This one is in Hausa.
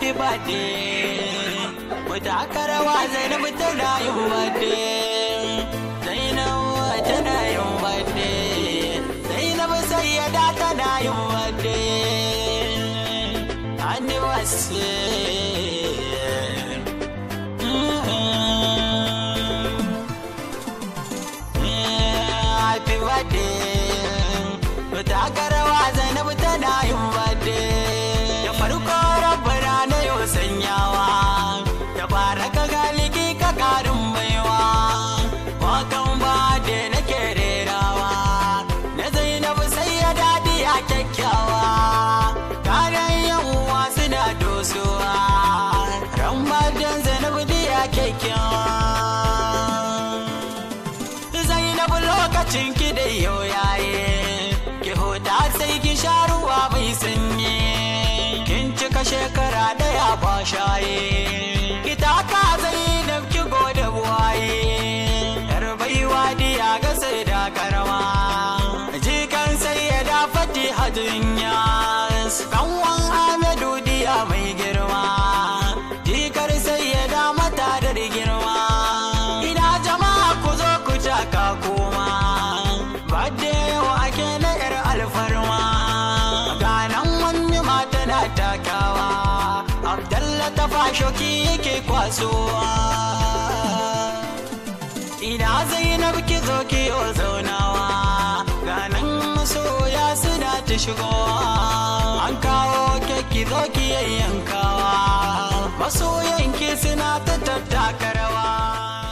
happy birthday wata aka rawa zainab tana yin birthday zainab tana yin birthday zainab sayyada tana yin birthday anniversary happy birthday ta garawa zainab tana yin birthday da farko rabbana na yau sanyawa da baraka galiki ka karin baiwa wakan ba da nake rerawa na zainab sai ya dadi a kyakkyawa kanan yan uwa suna dosowa ramadan zainab diya kyakkyawa Zainab lokacin ki da yau yaye ki huta sai ki sha ruwa mai sanyi kin cika shekara daya ba shaye ki taka Zainab ki gode buwaye yar baiwa diya ga sai da karama jikan sai ya da fati hajinya kanwan Ahmedu diya mai girma jikar sai ya da mata da girma ina jama'a ku zo ku taka koma ba da yawa ake na yar alfarma ganan wani mata na takawa abdalla ta fashoki yake kwasowa ina zainab ki zo ki yo zaunawa ganan masoya suna ta shigowa an kawo keki zo ki yayyankawa masoyanki suna ta tattaka rawa